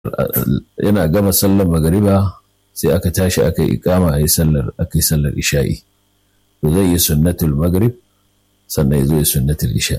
yana gama sallar magariba sai aka tashi aka yi ikama a yi sallar aka yi sallar isha'i to zai yi sunnatul magrib sannan ya zo ya sunnatul isha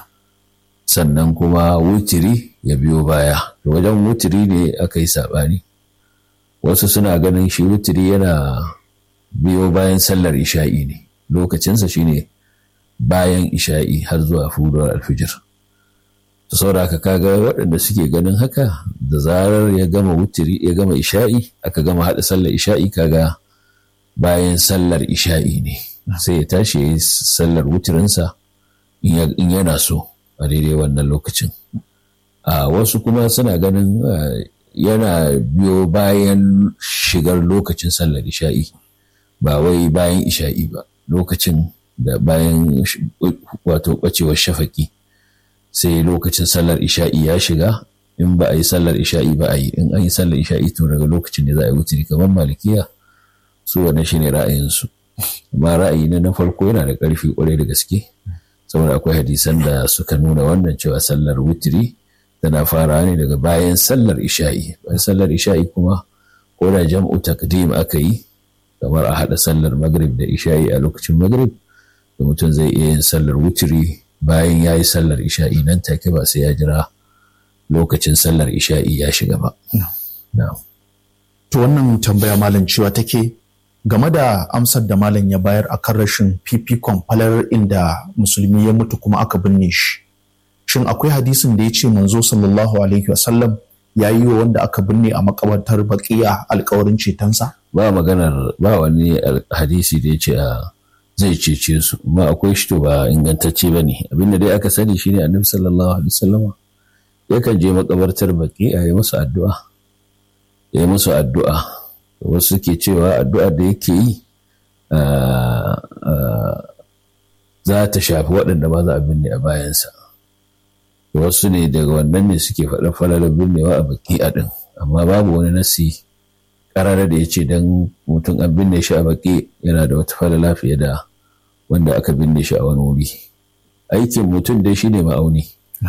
sannan kuma wutiri ya biyo baya to wajen wutiri ne aka yi saɓani wasu suna ganin shi wutiri yana biyo bayan sallar isha'i ne lokacinsa shine bayan isha'i har zuwa furuwar alfijir to saboda haka kaga waɗanda suke ganin haka da zarar ya gama wutiri ya gama isha'i aka gama haɗa sallar isha'i kaga bayan sallar isha'i ne sai ya tashi ya yi sallar wutirinsa in yana so a daidai wannan lokacin a wasu kuma suna ganin yana biyo bayan shigar lokacin sallar isha'i ba wai bayan isha'i ba lokacin da bayan wato ɓacewar shafaki sai lokacin sallar isha'i ya shiga in ba a yi sallar isha'i ba a yi in an yi sallar isha'i tun daga lokacin da za a yi wuturi kamar malikiya su wannan shine ra'ayinsu amma ra'ayi na na farko yana da ƙarfi ƙwarai da gaske saboda akwai hadisan da suka nuna wannan cewa sallar wuturi tana fara ne daga bayan sallar isha'i bayan sallar isha'i kuma ko da jam'u takdim aka yi kamar a haɗa sallar magrib da isha'i a lokacin magrib da mutum zai iya yin sallar wuturi bayan ya yi sallar isha'i nan take ba sai ya jira lokacin sallar isha'i ya shiga ba. To wannan tambaya malam cewa take game da amsar da malam ya bayar a kan rashin fifikon falar inda musulmi ya mutu kuma aka binne shi. Shin akwai hadisin da ya ce manzo sallallahu alaihi wasallam ya yi wa wanda aka binne a makabartar baƙiya alkawarin cetonsa? Ba maganar ba wani hadisi da ya ce a zai cece su amma akwai shi to ba ingantacce ba ne abinda dai aka sani shine annabi sallallahu alaihi wasallam yakan je makabartar baki a yi musu addu'a ya yi musu addu'a wasu ke cewa addu'a da yake yi za ta shafi waɗanda ba za a binne a bayansa wasu ne daga wannan ne suke faɗin falalar binnewa a baki a ɗin amma babu wani nasi ƙarara da ya ce don mutum an binne shi a baki yana da wata falala fiye da wanda aka binne shi a wani wuri aikin mutum dai shi ne ma'auni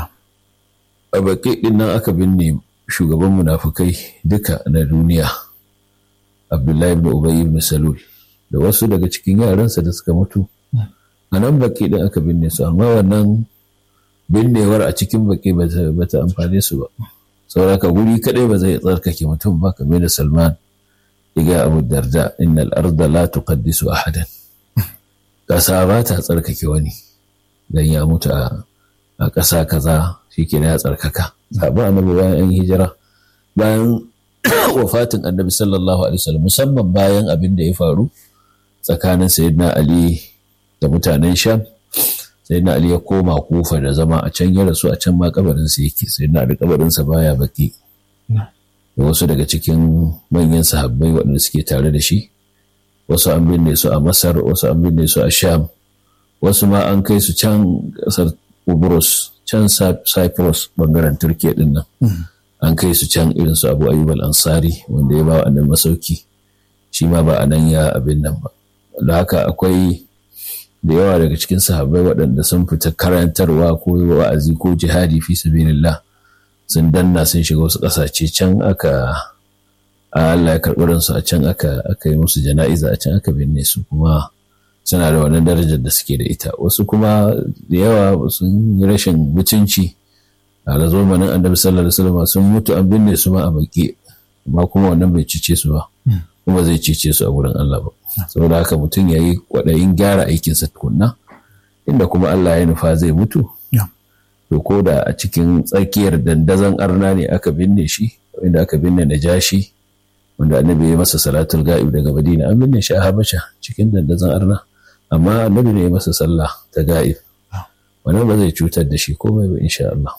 a baki ɗin nan aka binne shugaban munafukai duka na duniya abdullahi ibn ubay ibn salul da wasu daga cikin yaransa da suka mutu a nan baki ɗin aka binne su amma wannan binnewar a cikin baki ba ta amfane su ba sauraka guri kaɗai ba zai tsarkake mutum ba kamar da salman iga abu darda innal arda la tuqaddisu ahadan ƙasa ba ta tsarkake wani dan ya mutu a ƙasa kaza shike ya tsarkaka sabon annabi bayan an hijira bayan wafatin annabi sallallahu alaihi wasallam musamman bayan abin da ya faru tsakanin sayyidina ali da mutanen sham sayyidina ali ya koma kufa da zama a can ya rasu a can ma kabarinsa yake sayyidina ali kabarinsa baya baki da wasu daga cikin manyan sahabbai waɗanda suke tare da shi wasu an binne su a masar wasu an binne su a sham wasu ma an kai su can ƙasar Ubrus can Cyprus bangaren Turkiya din nan an kai su can irin su Abu Ayyub al-Ansari wanda ya ba wa annan masauki shi ma ba a nan ya abin nan ba da haka akwai da yawa daga cikin sahabbai waɗanda sun fita karantarwa ko wa'azi ko jihadi fi sabilillah sun danna sun shiga wasu ƙasashe can aka Allah ya karɓi ransu a can aka aka yi musu jana'iza a can aka binne su kuma suna da wannan darajar da suke da ita wasu kuma da yawa sun yi rashin mutunci a da zamanin annabi sallallahu alaihi wasallam sun mutu an binne su ma a baki amma kuma wannan bai cice su ba kuma zai cice su a wurin Allah ba saboda haka mutum ya yi kwaɗayin gyara aikinsa tukunna inda kuma Allah ya nufa zai mutu to ko da a cikin tsakiyar dandazon arna ne aka binne shi inda aka binne najashi wanda annabi ya masa salatul ga'ib daga madina an binne shi a habasha cikin dandazon arna amma annabi ne ya masa sallah ta ga'ib wannan ba zai cutar da shi komai ba insha Allah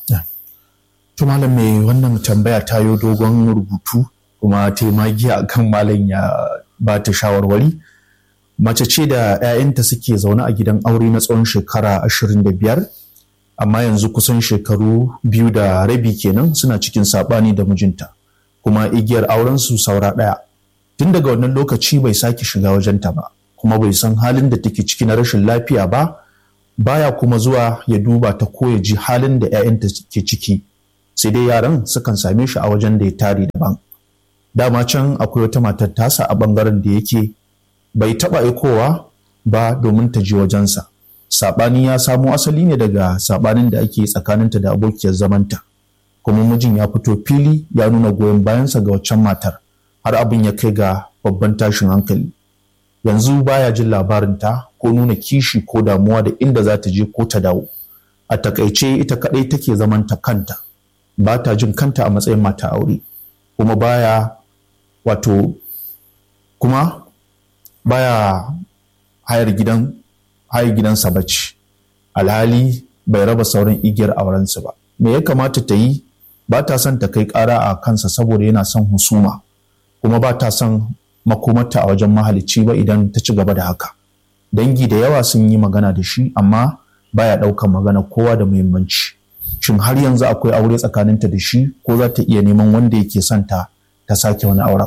to malam me wannan tambaya ta yo dogon rubutu kuma ta magiya akan malam ya ba ta shawarwari mace ce da 'ya'yanta suke zaune a gidan aure na tsawon shekara ashirin da biyar amma yanzu kusan shekaru biyu da rabi kenan suna cikin saɓani da mijinta kuma igiyar aurensu saura ɗaya tun daga wannan lokaci bai sake shiga wajenta ba kuma bai san halin da take ciki na rashin lafiya ba baya kuma zuwa ya duba ta ko ya ji halin da 'ya'yanta ke ciki sai dai yaran sukan same shi a wajen da ya tare daban dama can akwai wata matar tasa a bangaren da yake bai taɓa aikowa ba domin ta je wajensa saɓani ya samo asali ne daga saɓanin da ake tsakaninta da abokiyar zamanta kuma mijin ya fito fili ya nuna goyon bayansa ga waccan matar har abin ya kai ga babban tashin hankali yanzu baya jin labarinta ko nuna kishi ko damuwa da inda za ta je ko ta dawo a takaice ita kadai take zaman ta kanta ba ta jin kanta a matsayin mata aure kuma baya wato kuma baya hayar gidan hayar gidansa bacci alhali bai raba sauran igiyar aurensu ba me ya kamata ta yi ba ta son ta kai ƙara a kansa saboda yana son husuma kuma ba ta son makomarta a wajen mahalicci ba idan ta ci gaba da haka dangi da yawa sun yi magana da shi amma baya ɗaukan magana kowa da muhimmanci shin har yanzu akwai aure tsakaninta da shi ko za ta iya neman wanda yake son ta ta sake wani auren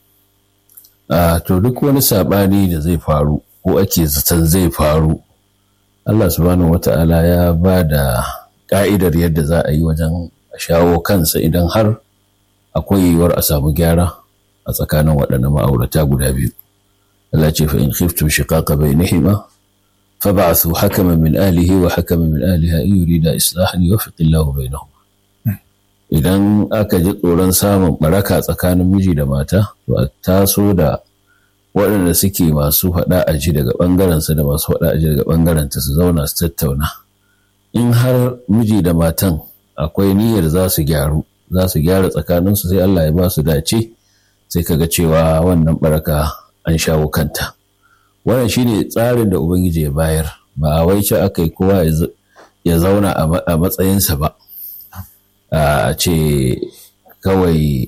a to duk wani saɓani da zai faru ko ake zaton zai faru Allah subhanahu wata'ala ya ba da ƙa'idar yadda za a yi wajen shawo kansa idan har akwai yiwuwar a samu gyara a tsakanin waɗannan ma'aurata guda biyu. Allah ce fa in khiftum shiqaqa bainihima fab'athu hakaman min ahlihi wa hakaman min ahliha in yurida islahan yuwaffiq Allahu bainahum. Idan aka ji tsoron samun baraka tsakanin miji da mata to a taso da waɗanda suke masu faɗa a ji daga ɓangarensa da masu faɗa a ji daga ɓangarenta su zauna su tattauna. In har miji da matan akwai niyyar za su gyaru za su gyara tsakaninsu sai Allah ya ba su dace sai kaga cewa wannan baraka an shawo kanta wannan shine tsarin da ubangiji ya bayar ba a wai ce aka yi kowa ya zauna a matsayinsa ba a ce kawai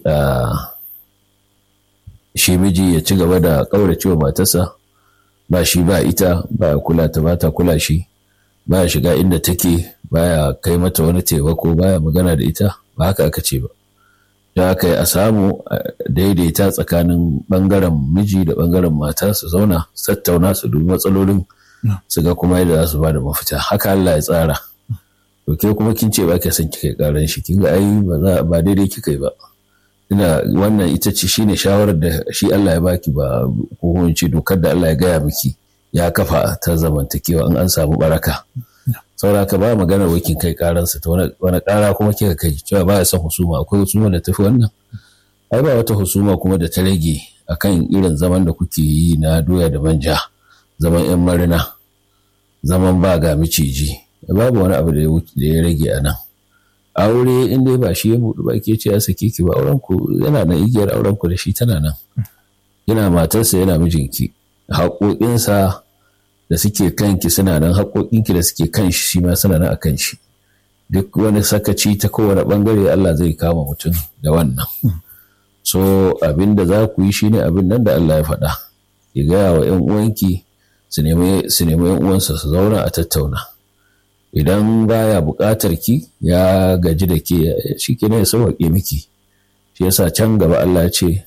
shi miji ya ci gaba da ƙauracewa matarsa ba shi ba ita ba kula ta ba ta kula shi ba shiga inda take baya kai mata wani taimako baya magana da ita ba haka aka ce ba da aka yi a samu daidaita tsakanin bangaren miji da bangaren mata su zauna su tattauna su dubi matsalolin su ga kuma yadda za su ba da mafita haka Allah ya tsara to ke kuma kin ce ba ke son kika karan shi kin ga ai ba daidai kika yi ba ina wannan ita ce shine shawarar da shi Allah ya baki ba ko ce dokar da Allah ya gaya miki ya kafa ta zamantakewa in an samu baraka saboda ka ba magana wakin kai karansa ta wani kara kuma kika kai cewa ba ya son husuma akwai husuma da tafi wannan ai ba wata husuma kuma da ta rage akan irin zaman da kuke yi na doya da manja zaman yan marina zaman ba ga miciji babu wani abu da ya rage a nan aure in dai ba shi ya buɗu ba ke ce ya sake ki ba auren ku yana nan igiyar auren ku da shi tana nan yana matarsa yana mijinki haƙoƙinsa da suke kanki suna nan haƙoƙinki da suke kan shi shi ma suna nan a kan shi duk wani sakaci ta kowane ɓangare Allah zai kama mutum da wannan so abin da za ku yi shi ne abin nan da Allah ya faɗa ki gaya wa ‘yan uwanki su nemi ‘yan uwansa su zauna a tattauna idan baya buƙatar ki ya gaji da ke shi ke ya sauwaƙe miki shi yasa can gaba Allah ce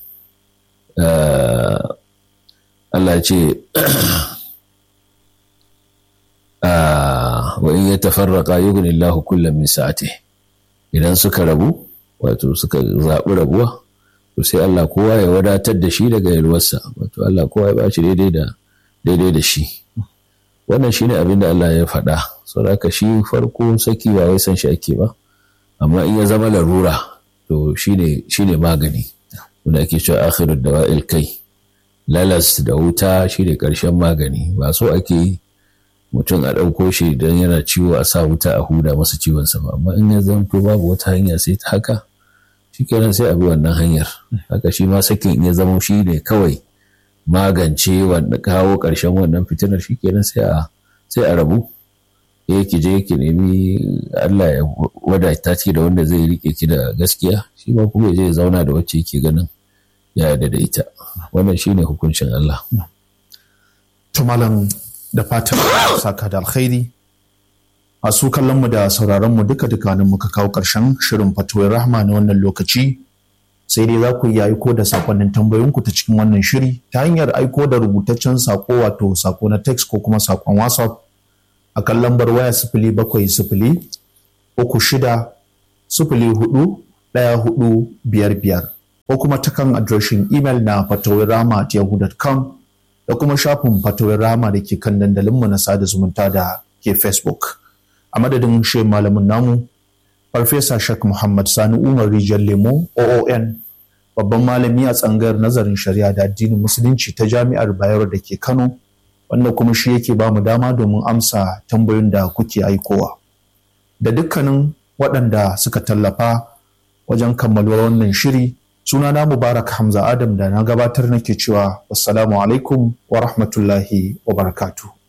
Allah ce wa in ya tafarraka yughni Allahu kullum min sa'ati idan suka rabu wato suka zaɓi rabuwa to sai Allah kowa ya wadatar da shi daga yalwarsa wato Allah kowa ya bashi daidai da daidai da shi wannan shine abin da Allah ya faɗa saboda shi farko saki ba wai san shi ake ba amma in ya zama larura to shine shine magani wanda ake cewa akhirud dawa'il kai lalas da wuta shine karshen magani ba so ake yi mutum a ɗauko shi idan yana ciwo a sa wuta a huda masa ciwon sa amma in ya zanto babu wata hanya sai ta haka shikenan sai a bi wannan hanyar haka shi ma sakin in ya zama shi ne kawai magance wanda kawo ƙarshen wannan fitinar shi kenan sai a sai a rabu ya ki je ki nemi Allah ya wadata ki da wanda zai rike ki da gaskiya shi ma kuma ya je ya zauna da wacce yake ganin ya yarda da ita wannan shine hukuncin Allah to malam da fatan saka da alkhairi a su kallon mu da sauraron mu duka duka nan muka kawo ƙarshen shirin fatuwar rahma na wannan lokaci sai dai za ku iya aiko da sakonnin tambayoyinku ta cikin wannan shiri ta hanyar aiko da rubutaccen sako wato sako na text ko kuma sakon whatsapp a kan lambar waya sifili bakwai sifili uku shida sifili hudu ɗaya hudu biyar biyar ko kuma ta kan adireshin imel na fatawirama.yahoo.com da kuma shafin fatawirama da ke kan dandalinmu na sada zumunta da ke facebook a madadin shi malamin namu farfesa shek muhammad sani umar rijiyar lemo oon babban malami a tsangayar nazarin shari'a da addinin musulunci ta jami'ar bayero da ke kano wanda kuma shi yake ba mu dama domin amsa tambayoyin da kuke aikowa da dukkanin waɗanda suka tallafa wajen kammaluwar wannan shiri sunana mubarak hamza adam da na gabatar nake cewa wassalamu alaikum wa rahmatullahi wa barakatuh